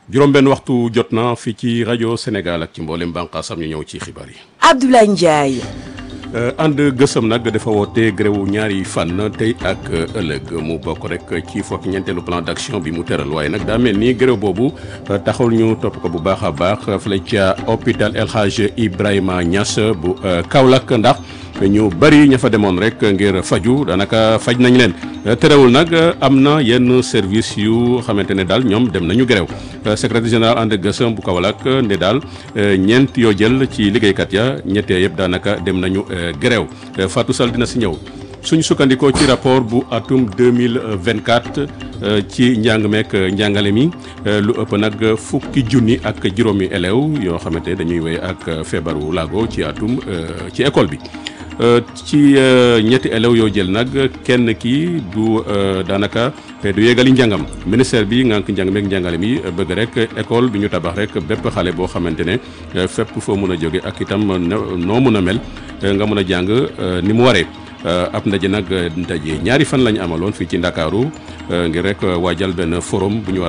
juróom-benn waxtu jot na fii ci rajo Sénégal ak ci mboolem bànqaasam ñu ñëw ci xibaar yi. Abdoulaye Ndiaye. ànd gësëm nag dafa woote gréwu ñaari fan tey ak ëllëg mu bokk rek ci fokk ñeenteelu plan d'action bi mu tëral waaye nag daa mel ni gréw boobu taxul ñu topp ko bu baax a baax fële ca hôpital El Hadj Ibrahima Niass bu Kaolack ndax ñu bari ña fa demoon rek ngir faju daanaka faj nañ leen terewul nag am na yenn service yu xamante ne daal ñoom dem nañu gréw secrétaire général ànd gësëm bu Kaolack ne daal ñeent yoo jël ci liggéeykat ya ñettee yëpp daanaka dem nañu gréew Fatou Sall dina si ñëw suñu sukkandikoo ci rapport bu atum 2024 ci njàng meek njàngale mi lu ëpp nag fukki junni ak juróomi élèves yoo xamante dañuy wéy ak feebaru laago ci atum ci école bi ci ñetti élèves yoo jël nag kenn ki du daanaka du yéegali njàngam ministère bi ngànk njàng meek njàngale mi bëgg rek école bi ñu tabax rek bépp xale boo xamante ne fépp foo mën a jóge ak itam noo mën a mel nga mën a jàng ni mu waree ab ndaje nag ndaje ñaari fan lañu amaloon fii ci Ndakaaru ngir rek waajal benn forum bu ñu